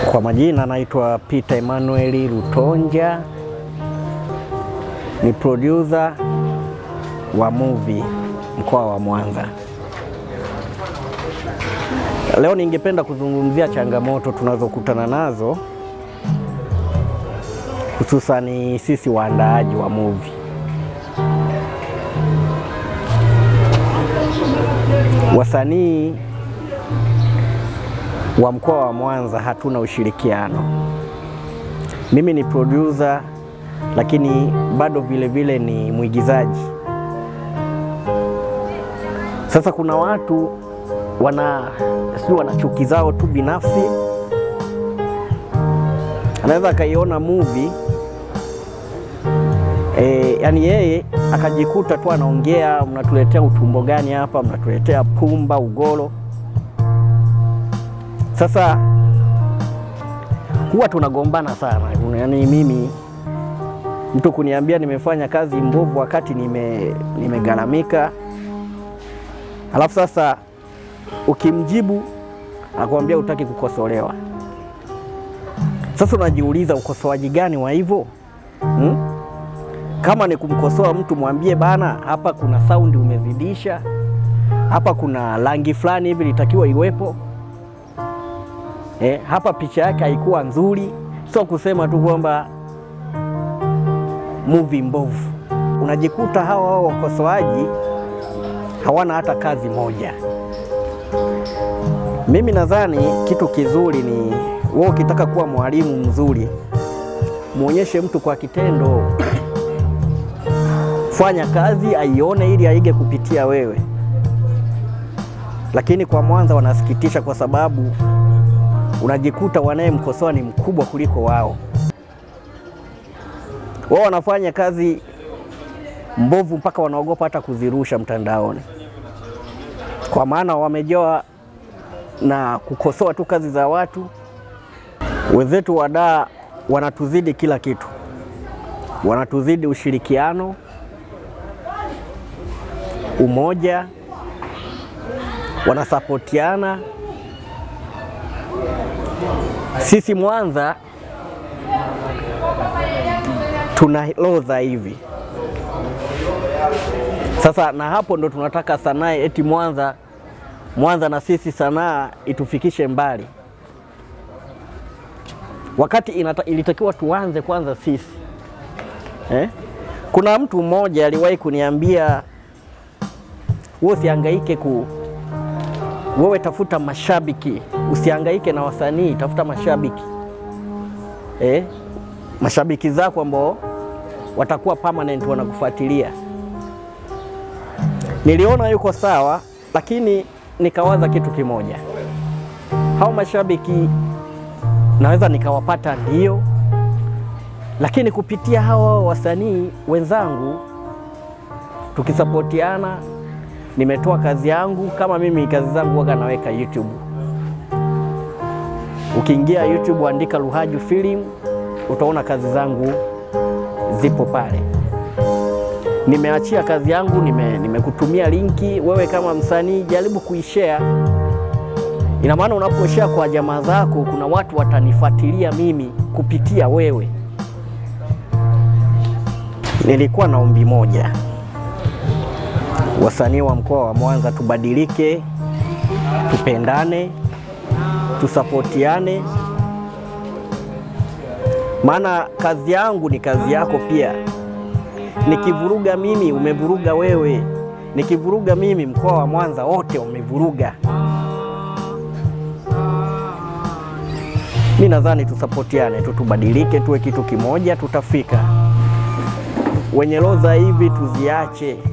Kwa majina naitwa Peter Emmanuel Lutonja, ni producer wa movie mkoa wa Mwanza. Leo ningependa kuzungumzia changamoto tunazokutana nazo hususani sisi waandaaji wa movie. Wasanii wa mkoa wa Mwanza hatuna ushirikiano. Mimi ni producer lakini bado vile vile ni mwigizaji. Sasa kuna watu wana sijui wana chuki zao tu binafsi, anaweza akaiona movie e, yani yeye akajikuta tu anaongea, mnatuletea utumbo gani hapa, mnatuletea pumba, ugoro. Sasa huwa tunagombana sana, yaani mimi mtu kuniambia nimefanya kazi mbovu wakati nime nimegaramika, alafu sasa ukimjibu akwambia hutaki kukosolewa. Sasa unajiuliza ukosoaji gani wa hivyo hmm? Kama ni kumkosoa mtu mwambie bana, hapa kuna saundi umezidisha, hapa kuna rangi fulani hivi litakiwa iwepo eh, hapa picha yake haikuwa nzuri, sio kusema tu kwamba movie mbovu. Unajikuta hawa hao wakosoaji hawana hata kazi moja. Mimi nadhani kitu kizuri ni wewe, ukitaka kuwa mwalimu mzuri, muonyeshe mtu kwa kitendo fanya kazi aione, ili aige kupitia wewe. Lakini kwa Mwanza wanasikitisha, kwa sababu unajikuta wanayemkosoa ni mkubwa kuliko wao. Wao wanafanya kazi mbovu mpaka wanaogopa hata kuzirusha mtandaoni, kwa maana wamejoa na kukosoa tu kazi za watu. Wenzetu wadaa wanatuzidi kila kitu, wanatuzidi ushirikiano, umoja, wanasapotiana. Sisi Mwanza tuna loza hivi sasa, na hapo ndo tunataka sanaa eti Mwanza Mwanza na sisi sanaa itufikishe mbali, wakati inata, ilitakiwa tuanze kwanza sisi eh? Kuna mtu mmoja aliwahi kuniambia wewe usihangaike ku wewe tafuta mashabiki, usihangaike na wasanii, tafuta mashabiki eh? mashabiki zako ambao watakuwa permanent wanakufuatilia. Niliona yuko sawa, lakini nikawaza kitu kimoja, hao mashabiki naweza nikawapata ndio, lakini kupitia hao wasanii wenzangu tukisapotiana, nimetoa kazi yangu. Kama mimi kazi zangu waga naweka YouTube, ukiingia YouTube andika Luhaju Film utaona kazi zangu zipo pale. Nimeachia kazi yangu, nimekutumia nime linki. Wewe kama msanii jaribu kuishare. Ina maana unaposhare kwa jamaa zako, kuna watu watanifuatilia mimi kupitia wewe. Nilikuwa na ombi moja, wasanii wa mkoa wa Mwanza tubadilike, tupendane, tusapotiane maana kazi yangu ni kazi yako pia. Nikivuruga mimi umevuruga wewe, nikivuruga mimi mkoa wa Mwanza wote umevuruga. Mi nadhani tusapotiane tu, tubadilike, tuwe kitu kimoja, tutafika. Wenye loza hivi tuziache.